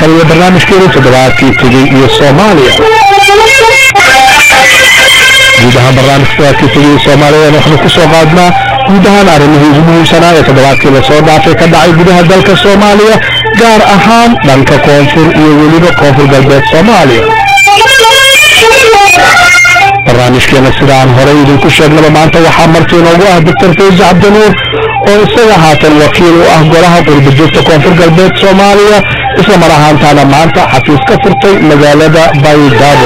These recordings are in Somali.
kale iyo barnaamijkeenu toddobaadkii tegey iyo soomaaliya guud ahaan barnaamijka toddobaadkii tegey iyo soomaaliya waxaanu ku soo qaadnaa guud ahaan arrimihii ugu muhiimsanaa ee toddobaadkii lasoo dhaafay ka dhacay gudaha dalka soomaaliya gaar ahaan dhanka koonfur iyo weliba koonfur galbeed soomaaliya barnaamijkeena sida aan horey idinku sheegnaba maanta waxaa marti inoogu ah doctor fayse cabdinuur oo isaga haatan wakiil u ah golaha qurba joogta koonfur galbeed soomaaliya isla mar ahaantaana maanta xafiis ka furtay magaalada baydhabo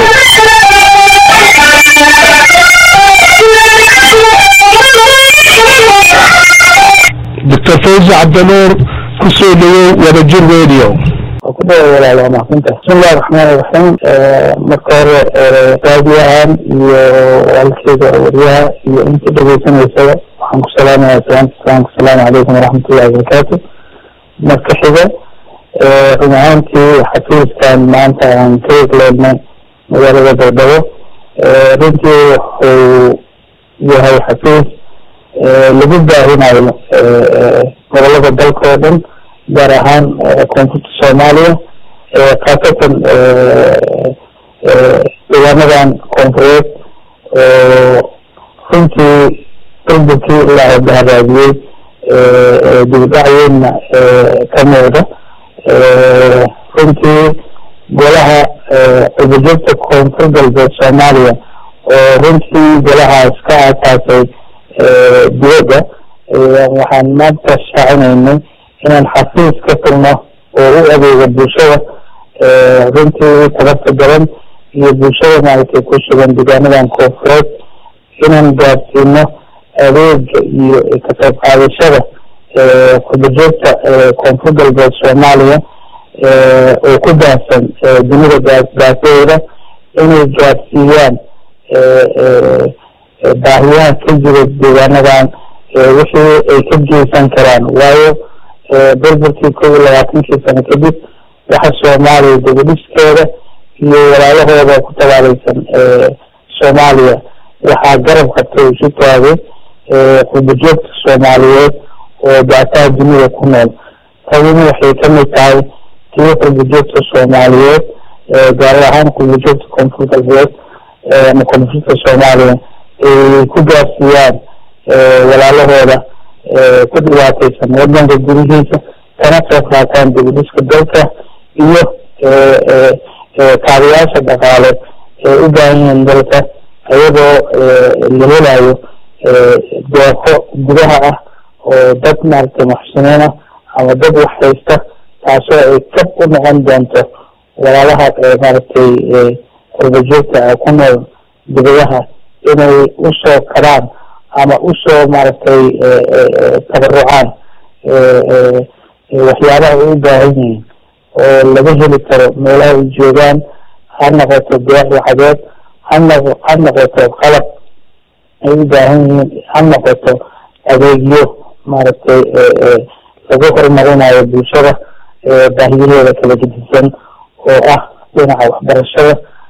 doctor fayse cabdinuur kusoo dhawow wadajir radio kudhawa walaal waa mahadsantahay bismillahi raxmaan iraxiim marka hore raadiyahan iyo walkeeda waryaha iyo inta dhegeysanaysaba waxaan ku salaamaya salaanta islaamka asalaamu calaykum waraxmatullahi wabarakaatu marka xiga run ahaantii xafiiskan maanta aan ka egleednay magaalada baydhabo runtii wuxuu yahay xafiis lagu baahinayo gobolada dalka oo dhan gaar ahaan koonfurta soomaaliya khaasatan deegaanadan koonfureed oo runtii burburkii ilaa baharaadiyey dibdhacweynna ka muuqda runtii golaha cubujoogta koonfur galbeed soomaaliya oo runtii golahaas ka aasaasay dibadda waxaan maanta shaacinaynay inaan xafiis ka furno oo u adeega bulshada runtii tabarta garan iyo bulshada maaragtay ku sugan deegaanadan koonfureed inaan gaarsiino adeega iyo ka qayb qaadashada kubajoogta koonfur galbeed soomaaliya oo ku baahsan dunida baasadeeda inay gaarsiiyaan baahiyaha ka jira deegaanadan wixii ay ka geysan karaan waayo burburkii kow iyo labaatankii sano kadib waxa soomaaliya dibadhiskeeda iyo walaalahooda ku tabaalaysan soomaaliya waxaa garab qabtay isu taagay qubajoogta soomaaliyeed oo baasaha dunida ku nool tadina waxay kamid tahay tii qubajoogta soomaaliyeed gaar ahaan qubajoogta koonfur galbeed ama koonfurta soomaaliya ay ku gaarsiiyaan walaalahooda ku dhibaataysan wadanka gudihiisa kana qayb qaataan dibadhiska dalka iyo kaabayaasha dhaqaale ee u baahan yihiin dalka iyadoo la helayo deeqo gudaha ah oo dad maaragtay muxsiniin ah ama dad wax haysta taasoo ay kab u noqon doonto walaalaha maaragtay qurbajoogta ku nool dibadaha inay usoo karaan ama usoo maaragtay tabarucaan waxyaabaha ay u baahan yihiin oo laga heli karo meelaha ay joogaan ha noqoto deeq waxadeed hanoq ha noqoto qalab ay u baahan yihiin ha noqoto adeegyo maaragtay lagu horumarinayo bulshada baahiyaheeda kala gedisan oo ah dhinaca waxbarashada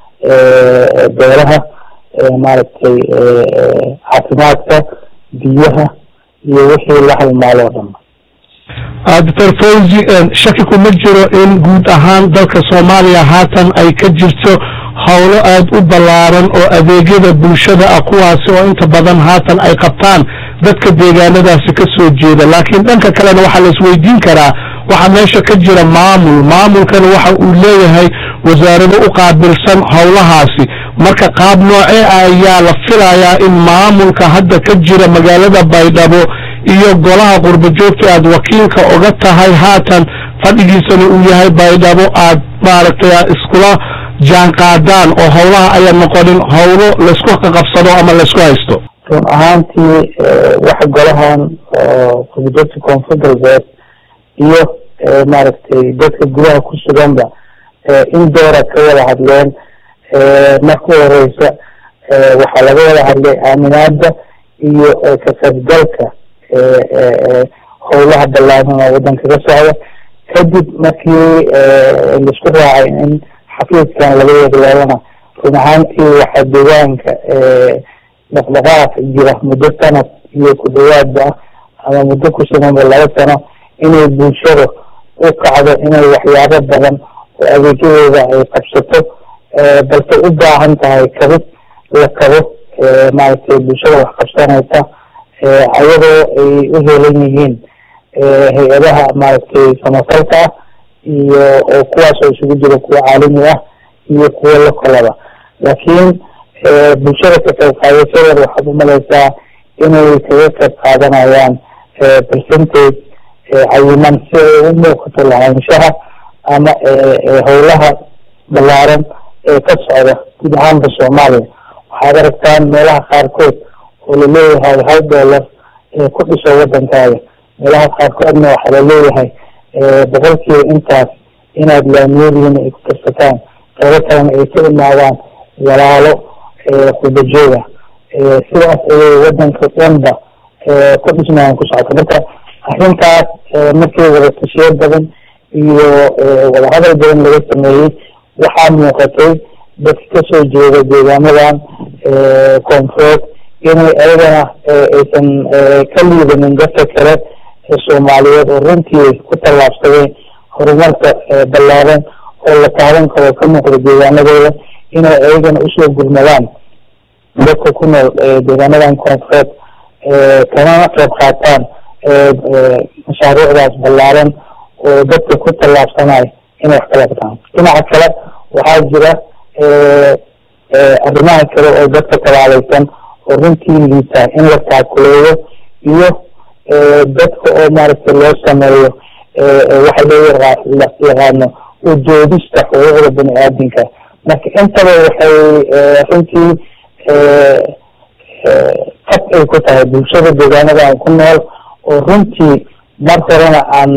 beeraha maaragtay caafimaadka biyaha iyo wixii la halmaalo o dhan doctor fawzi shaki kuma jiro in guud ahaan dalka soomaaliya haatan ay ka jirto howlo aada u ballaaran oo adeegyada bulshada ah kuwaasi oo inta badan haatan ay qabtaan dadka deegaanadaasi ka soo jeeda laakiin dhanka kalena waxaa la isweydiin karaa waxaa meesha ka jira maamul maamulkana waxa uu leeyahay wasaarado u qaabilsan howlahaasi marka qaab noocee ah ayaa la filayaa in maamulka hadda ka jira magaalada baydhabo iyo golaha qurba joogta aad wakiilka oga tahay haatan fadhigiisana uu yahay baydhabo aad maaragtay iskula jaan qaadaan oo howlaha ayaa noqonin howlo laysku qaqabsado ama laysku haysto run ahaantii waxa golahan oo qurbajoogta koonfur galbeed iyo maaragtay dadka gudaha ku suganba in doora ka wada hadleen marka horeysa waxaa laga wada hadlay aaminaada iyo ka qaybgalka howlaha ballaaran oo wadanka ka socda kadib markii laisku raacay in xafiiskan laga yeegleelana run ahaantii waxaa deegaanka dhaqdhaqaaq jira muddo sanad iyo ku dhawaadba ah ama muddo ku suganba laba sano inay bulshada u kacdo inay waxyaabo badan oo adeegyadooda ay qabsato balse u baahan tahay kabid la kabo maaragtay bulshada wax qabsanaysa ayadoo ay u heelan yihiin hay-adaha maaragtay samafalka ah iyo oo kuwaas oo isugu jira kuwa caalami ah iyo kuwa lokalaba laakiin bulshada ka qayb qaadashadeeda waxaad umalaysaa inay kaga qayb qaadanayaan percentage cayiman si ay u muuqato lahaanshaha ama howlaha balaaran ee ka socda guud ahaanba soomaaliya waxaad aragtaan meelaha qaarkood oo laleeyahay hal dollar ku dhiso wadankaaga meelaha qaarkoodna waxaa laleeyahay boqolkiiba intaas inaad laamiyadiina ay ku darsataan qeybo kalena ay ka imaadaan walaalo khudajooga sidaas ayay wadanka dhanba ku dhismayaan ku socota marka arrintaas markii wadatashiyo badan iyo wadahadal badan laga sameeyey waxaa muuqatay dadka kasoo jeeda deegaanadan koonfureed inay ayagana aysan ka liidanin dadka kale soomaaliyeed oo runtii ku tallaabsadeen horumarka ballaaran oo la taaban karo ka muuqda deegaanadooda inay ayagana usoo gurmadaan dadka ku nool deegaanadan koonfureed kanana qayb qaataan mashaariicdaas ballaaran oo dadka ku tallaabsanaya inay wax kala qabtaan dhinaca kale waxaa jira arrimaha kale oo dadka tabaalaysan oo runtii liita in la taakuleeyo iyo dadka oo maaragtay loo sameeyo waxa loo yaqaano ujoodista xuquuqda bani aadamka marka intaba waxay runtii qab ay ku tahay bulshada deegaanadan ku nool oo runtii mar horena aan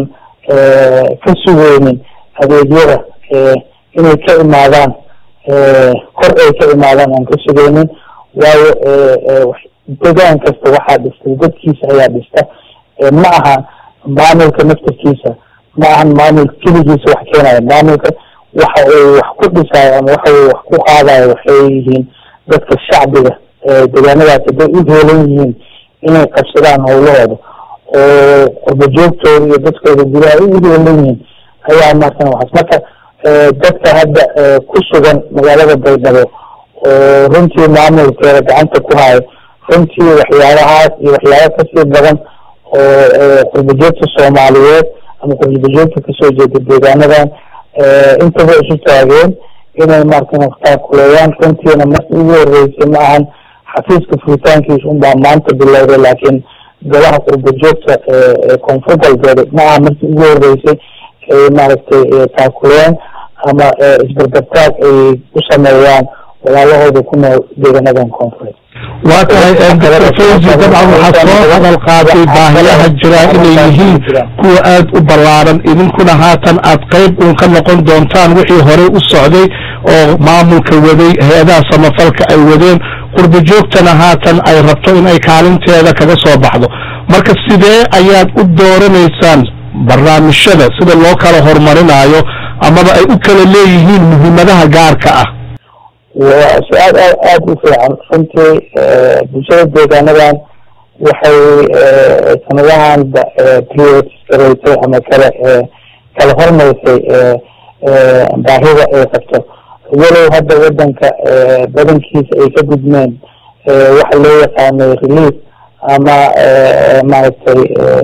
ka sugeynin adeegyada inay ka imaadaan kor ay ka imaadaan aan ka sugeynin waayo degaan kasta waxaa dhistay dadkiisa ayaa dhista ma aha maamulka naftarkiisa ma ahan maamulka keligiisa wax keenaya maamulka waxa uu wax ku dhisayo ama waxa uu wax ku qaadayo waxay yihiin dadka shacbiga deegaanadaas hadday u heelan yihiin inay qabsadaan howlahooda oo qurbajoogtooda iyo dadkooda gudaha ay u heelan yihiin ayaa markan waxaas marka dadka hadda ku sugan magaalada baydhabo oo runtii maamulkeeda gacanta ku hayo runtii waxyaabahaas iyo waxyaaba kasii badan oo qurbajoogta soomaaliyeed ama qurbajoogta kasoo jeeda deegaanadan intaba isu taageen inay markan taakuleeyaan runtiina markii ugu horeysay ma ahan xafiiska furitaankiisa unbaa maanta bilowday laakiin golaha qurbajoogta koonfur galbeed ma aha markii ugu horeysay ay maaragtay taakuleen ama isbarbartaag ay u sameeyaan walaalahooda ku nool deegaanadan koonfureed waa tahay doctor fawzi dabcan waxaa soo hadal qaatay baahiyaha jira inay yihiin kuwa aada u ballaaran idinkuna haatan aad qayb uun ka noqon doontaan wixii horey u socday oo maamulka waday hay-adaha samafalka ay wadeen qurba joogtana haatan ay rabto in ay kaalinteeda kaga soo baxdo marka sidee ayaad u dooranaysaan barnaamijyada sida loo kala horumarinayo amaba ay u kala leeyihiin muhiimadaha gaarka ah waa su-aal aad aada u fiican runtii bulshada deegaanadan waxay sanadahan prioritisgareysay ama kala kala hormaysay baahida ay qabto walow hadda wadanka badankiisa ay ka gudmeen waxa loo yaqaanay relief ama maaragtay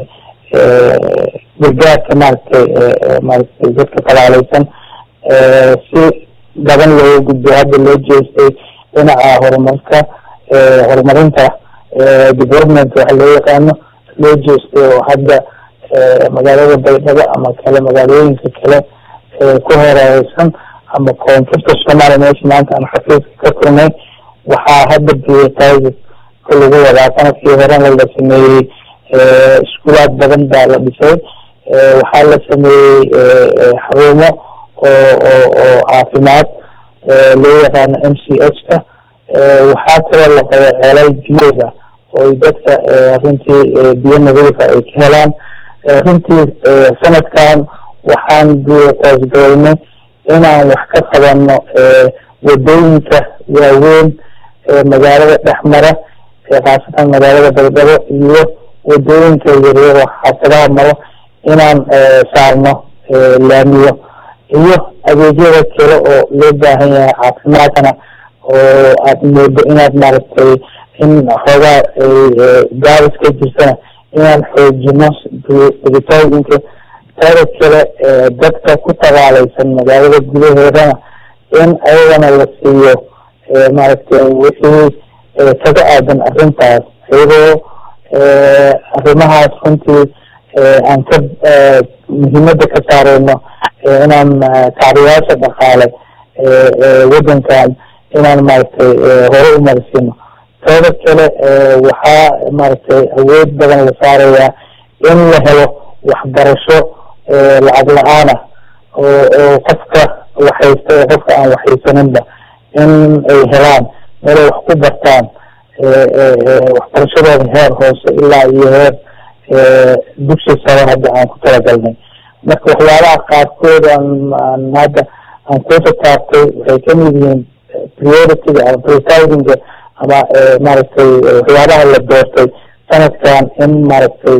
gargaarka maaragtay maaragtay dadka talaalaysan si badan looga gudbo hadda loo jeestay dhinaca horumarka horumarinta development waxa loo yaqaano loo jeestay oo hadda magaalada baydhabo ama kale magaalooyinka kale ku horeereysan ama koonfurta soomaaliya meesha maanta aan xafiiska ka kulnay waxaa hadda biyataaga ka lagu wadaa sanadkii horena la sameeyey iskuulaad badan baa la dhisay waxaa la sameeyey xarumo oo oo oo caafimaad loo yaqaano m c h ka waxaa kaloo la qaba ceelal biyooda oo dadka runtii biyo nadiifa ay ka helaan runtii sanadkan waxaan biyataasgareynay inaan wax ka qabano wadooyinka waaweyn magaalada dhexmara khaasatan magaalada baydhabo iyo wadooyinka yaryaro xaafadaha maro inaan saarno laamiyo iyo adeegyada kale oo loo baahan yahay caafimaadkana oo aada moodo inaad maaragtay in xoogaa gaabis ka jirtana inaan xoojino digitooyinka taada kale dadka ku tabaalaysan magaalada gudaheedana in ayagana la siiyo maaragtay wixii kaga aadan arrintaas iyadoo arrimahaas runtii aan ka muhiimada ka saareyno inaan kacdayaasha dhaqaale wadankan inaan maaragtay hore u marsiino tooda kale waxaa maaragtay awood badan la saarayaa in la helo waxbarasho lacag la-aanah oo oo qofka waxaysta oo qofka aan waxaysaninba in ay helaan meelay wax ku bartaan waxbarashadooda heer hoose ilaa iyo heer dugsi sare hadda aan ku talagalnay marka waxyaabaha qaarkood aan aan hadda aan kuusa taabtay waxay kamid yihiin priority-ga ama prioritizing-ga ama maaragtay waxyaabaha la doortay sanadkan in maaragtay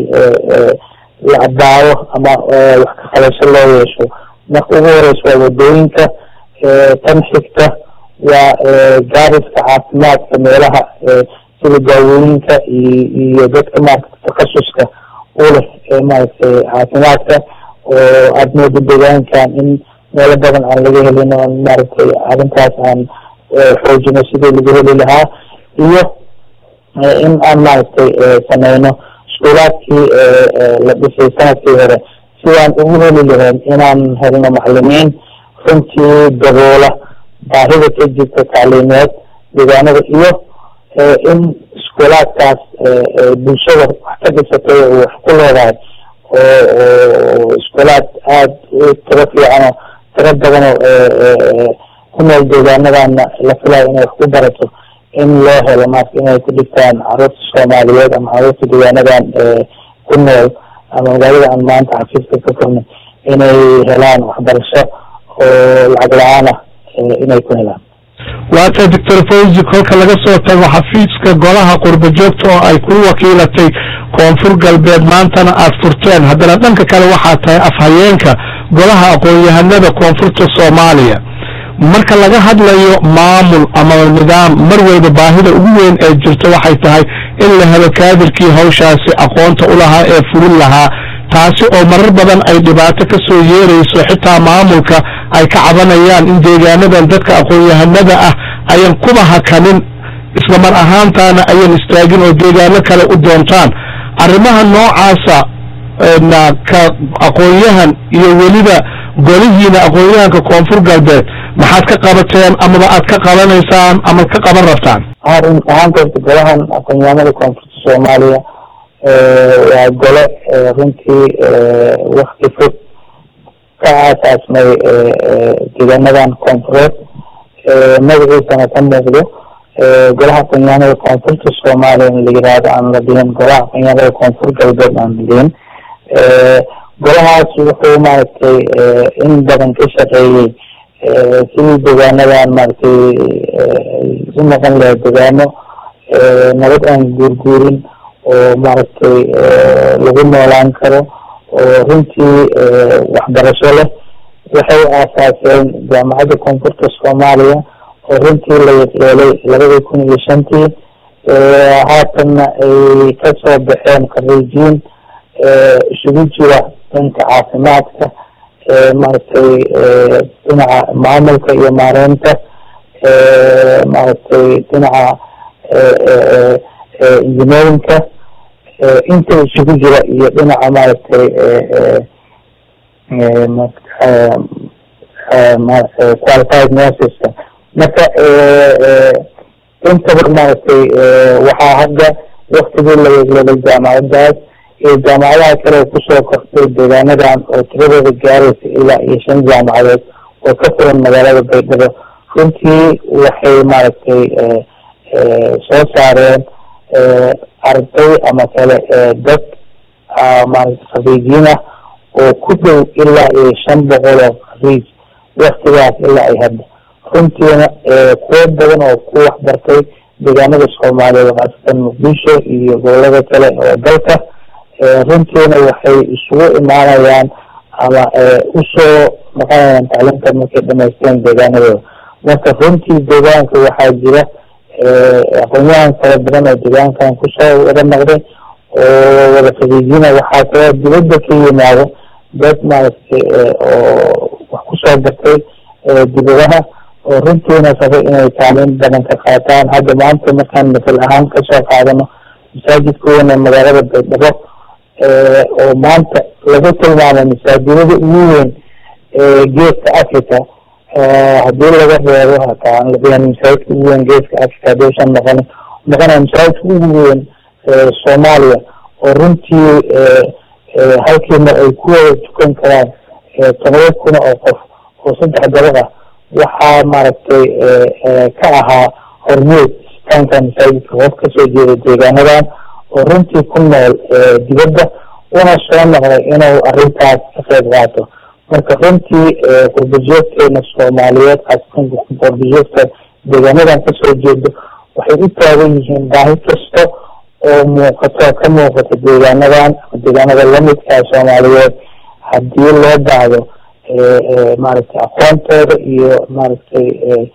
la abaawo ama wax ka qabasho loo yeesho marka ugu horeysa waa wadooyinka tan xigta waa gaariska caafimaadka meelaha sida daawooyinka iyo dadka maaragta takasuska u leh maaragtay caafimaadka oo aada moodo deegaankan in meelo badan aan laga helin oo maaragtay arrintaas aan xoojino sidii lagu heli lahaa iyo in aan maaragtay sameyno iskuulaadkii la dhisay sanadkii hore sidaan ugu heli lahayn inaan helno macalimiin runtii daboola baahida ka jirta tacliimeed deegaanada iyo in iskuulaadkaas bulshada wax ka dhisatay oo wax ku leedahay oo oo iskuulaad aada u tiro fiican oo tiro badan oo ku nool deegaanadana la filayo inay wax ku barato in loo helo maarka inay ku dhigtaan caruurta soomaaliyeed ama caruurta deegaanadan ku nool ama magaalada aan maanta xafiiska ka furnay inay helaan waxbarasho oo lacag la-aan ah inay ku helaan waata doctor fawzi kolka laga soo tago xafiiska golaha qurba joogta oo ay ku wakiilatay koonfur galbeed maantana aada furteen haddana dhanka kale waxaa tahay afhayeenka golaha aqoon-yahanada koonfurta soomaaliya marka laga hadlayo maamul ama nidaam mar walba baahida ugu weyn ee jirto waxay tahay in la helo kaadirkii hawshaasi aqoonta u lahaa ee fulin lahaa taasi oo marar badan ay dhibaato ka soo yeerayso xitaa maamulka ay ka cabanayaan in deegaanadan dadka aqoon-yahanada ah ayan kuba hakanin isla mar ahaantaana ayan istaagin oo deegaano kale u doontaan arrimaha noocaasa na ka aqoon-yahan iyo weliba golihiina aqoon-yahanka koonfur galbeed maxaad ka qabateen amaba aad ka qabanaysaan ama ka qaban rabtaan run ahaanta horta golahan aqoon-yahanada koonfurta soomaaliya waa gole runtii wakti fog ka aasaasmay deegaanadan koonfureed magaciisana ka muuqdo golaha aqoon-yahanada koonfurta soomaaliya in la yiraahdo aan la dhihin golaha aqoon-yahanada koonfur galbeed aan la dhihin golahaas wuxuu maaragtay in badan ka shaqeeyey sidii deegaanadan maaragtay u noqon lahay deegaano nabad aan guurguurin oo maaragtay lagu noolaan karo oo runtii waxbarasho leh waxay aasaaseen jaamacadda koonfurta soomaaliya oo runtii la yeelay labadii kun iyo shantii haatanna ay kasoo baxeen khariijiin isugu jira dhanka caafimaadka maaragtay dhinaca maamulka iyo maareynta maaragtay dhinaca engineerinka inta isugu jira iyo dhinaca maaragtay qualified nurseska marka intaba maaragtay waxaa hadda waktigii la yeglelay jaamacadaas iyo jaamacadaha kale oo kusoo kortay deegaanadan oo tiradooda gaaraysa ilaa iyo shan jaamacadood oo ka furan magaalada baydhabo runtii waxay maaragtay soo saareen arday ama kale dad maaragtay khariijiin ah oo ku dhow ilaa iyo shan boqol oo khariij waktigaas ilaa ay hadda runtiina kuwo badan oo ku waxbartay deegaanada soomaaliyeed khaasatan muqdisho iyo gobolada kale oo dalka runtiina waxay isugu imaanayaan ama usoo maqanayaan tacliinta markay dhamaysteen deegaanadooda marka runtii deegaanka waxaa jira aqoonyahan kala badan oo deegaankan kusoo wada noqday oo wada fadiijina waxaa kaloo dibadda ka yimaado dad maaragtay oo wax kusoo bartay dibadaha oo runtiina raba inay tacliin badan ka qaataan hadda maanta markaan masal ahaan kasoo qaadano masaajidka weyn ee magaalada baydhabo oo maanta lagu tilmaamay masaajidada ugu weyn ee geeska africa hadii laga reebo hataa aan labihan masaajidka ugu weyn geeska africa hadaysan noqon noqonaya masaajidka ugu weyn soomaaliya oo runtii halkiina ay ku wada tukan karaan todoba kun oo qof oo saddex dabaq ah waxaa maaragtay ka ahaa hormuud istaanka masaajidka qof kasoo jeeda deegaanadan oo runtii ku nool dibadda una soo noqday inuu arrintaas ka qayb qaato marka runtii qurbajoogteena soomaaliyeed khaasatan qurbajoogta deegaanadan kasoo jeedo waxay u taagan yihiin baahi kasta oo muuqato ka muuqata deegaanadan ama deegaanada lamidkaa soomaaliyeed hadii loo baahdo maaragtay aqoontooda iyo maaragtay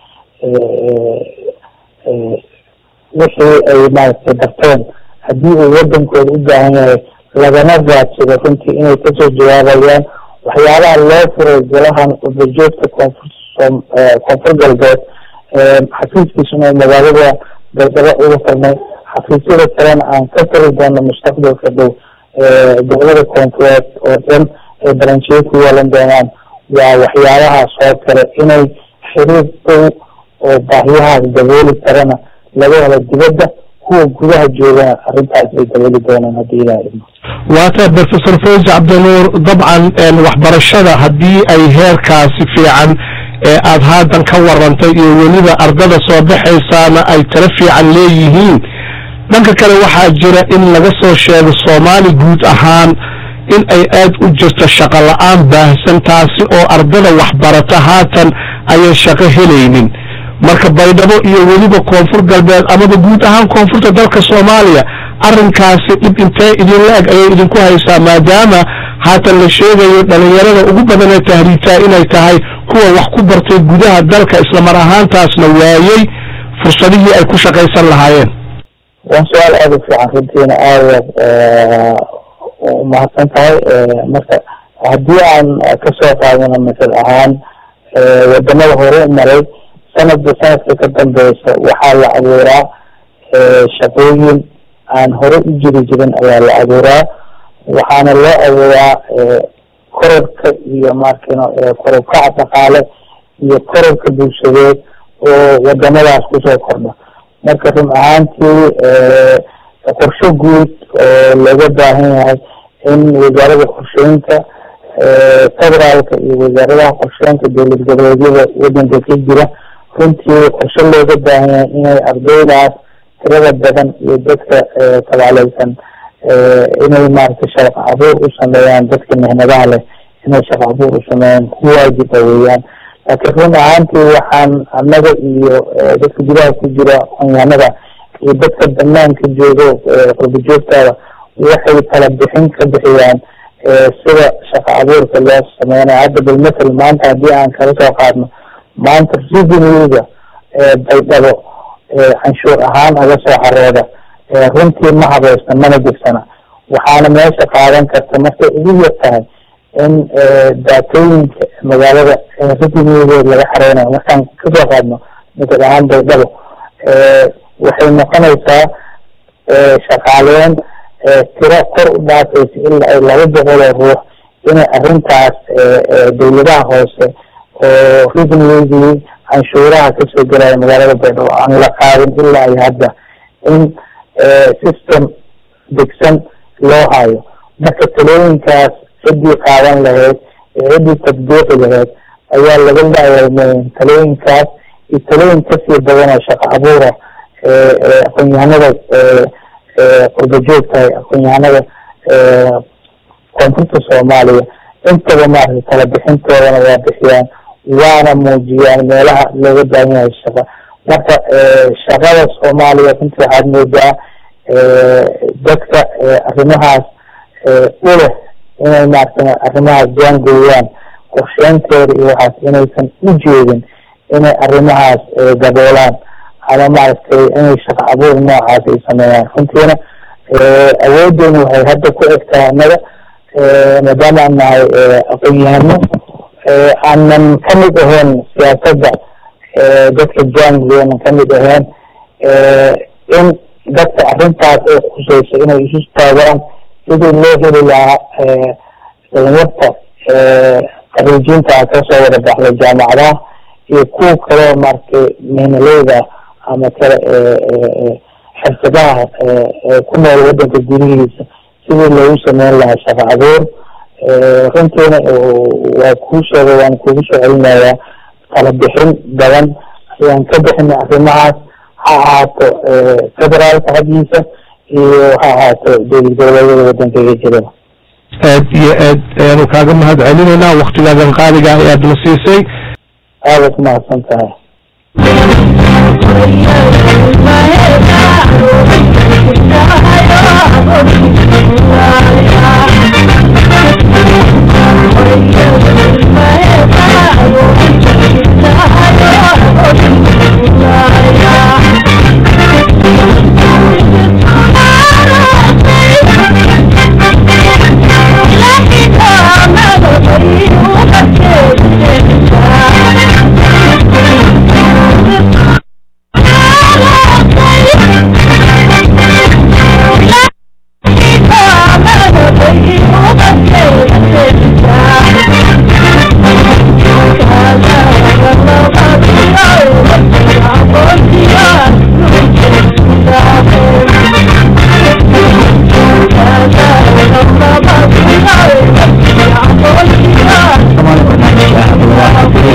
wixii ay maaragtay barteen haddii uu wadankooda u baahan yahay lagana raadsado runtii inay kasoo jawaabayaan waxyaabaha loo furay golahan qurbajoogta koonfur koonfur galbeed xafiiskiisuna oo magaalada baydhabo uga furnay xafiisyada kalena aan ka tari doono mustaqbalka dhow gobolada koonfureed oo dhan ay baranjiyo ku yeelan doonaan waa waxyaabahaas oo kale inay xiriir dhow oo baahiyahaas dabooli karana laga helo dibadda kuwa gudaha joogana arrintaas ay dabooli doonaan haddii ilaha idmo waata professor fawzi cabdinuur dabcan waxbarashada haddii ay heerkaasi fiican ee aada haatan ka warantay iyo weliba ardada soo baxaysaana ay tala fiican leeyihiin dhanka kale waxaa jira in laga soo sheego soomaali guud ahaan in ay aad u jirto shaqo la-aan baahsan taasi oo ardada waxbarata haatan ayay shaqo helaynin marka baydhabo iyo weliba koonfur galbeed amaba guud ahaan koonfurta dalka soomaaliya arrinkaasi dhib intee idinla eg ayay idinku haysaa maadaama haatan la sheegayo dhalinyarada ugu badan ee tahriibtaa inay tahay kuwa wax ku bartay gudaha dalka islamar ahaantaasna waayey fursadihii ay ku shaqaysan lahaayeen waa su-aal aada u fiican runtiina aadaad umahadsan tahay marka haddii aan kasoo qaadano masal ahaan wadamada hore u maray sanadba sanadka ka dambeysa waxaa la abuuraa shaqooyin aan hore u jiri jirin ayaa la abuuraa waxaana loo abuuraa kororka iyo markino kororkaca dhaqaale iyo kororka bulshadeed oo wadamadaas kusoo kordha marka run ahaantii qorsho guud oo looga baahan yahay in wasaarada qorsheynta federaalka iyo wasaaradaha qorsheynta dowlad goboleedyada wadanka ka jira runtii qorshe looga baahan yahay inay ardaydaas tirada badan iyo dadka tabaaleysan inay maaragtay shaqo abuur u sameeyaan dadka mehnadaha leh inay shaqo abuur u sameeyaan ku waajiba weeyaan laakiin run ahaantii waxaan annaga iyo dadka gudaha ku jira aqoonyahanada iyo dadka banaanka joogo qurbajoogtaada waxay tala bixin ka bixiyaan sida shaqo abuurka loo sameynayo hadda balmatel maanta haddii aan kala soo qaadno maanta revenuega baydhabo canshuur ahaan uga soo xarooda runtii ma habeysna mana jirsana waxaana meesha qaadan karta markay ugu yar tahay in daatooyinka magaalada revenuegeed laga xareynayo markaan kasoo qaadno masal ahaan baydhabo waxay noqonaysaa shaqaaleyn tiro kor u dhaafaysa ilaa ay laba boqol oo ruux inay arrintaas dawladaha hoose oo revenuegii canshuuraha kasoo gelaya magaalada baydhabo aan la qaadin ilaa ay hadda in system degsan loo hayo marka talooyinkaas ciddii qaadan lahayd ee ciddii tadbiiqi lahayd ayaa laga laayalmeyn talooyinkaas iyo talooyin kasii badan oo shaqo abuura aqoon-yahanada qurbajoogtahay aqoon-yahanada koonfurta soomaaliya intaba maaragtay tala bixintoodana waa bixiyaan waana muujiyaan meelaha looga baahan yahay shaqa marka shaqada soomaaliya runtii waxaad moodaa dadka arrimahaas u leh inay maaragtay arrimahaas jaangooyaan qorsheynteeda iyo waxaas inaysan u jeedin inay arrimahaas gaboolaan ama maaragtay inay shaqo abuur noocaas ay sameeyaan runtiina awoodeena waxay hadda ku egtahay annaga maadaama aan nahay aqoon-yahano aanan kamid ahayn siyaasadda dadka jaanigoonan kamid ahayn in dadka arrintaas oo khuseyso inay isu taagaan sidii loo heli lahaa dhalinyarta khariijiinta kasoo wada baxday jaamacadaha iyo kuwa kaleo maaragtay miinaleyda ama kale xirfadaha ku nool wadanka gudihiisa sidii loogu sameyn lahaa shaqo abuur runtiina waa kuu sheegay waan kugu soo celinayaa kala bixin badan ayaan ka bixinay arrimahaas ha ahaato federaalka xaggiisa iyo ha ahaato dowlad goboleedyada wadanka iyo jirada aad iyo aad ayaanu kaaga mahad celinaynaa waktigaadan qaaliga ayaad na siisay aadaad mahadsan tahay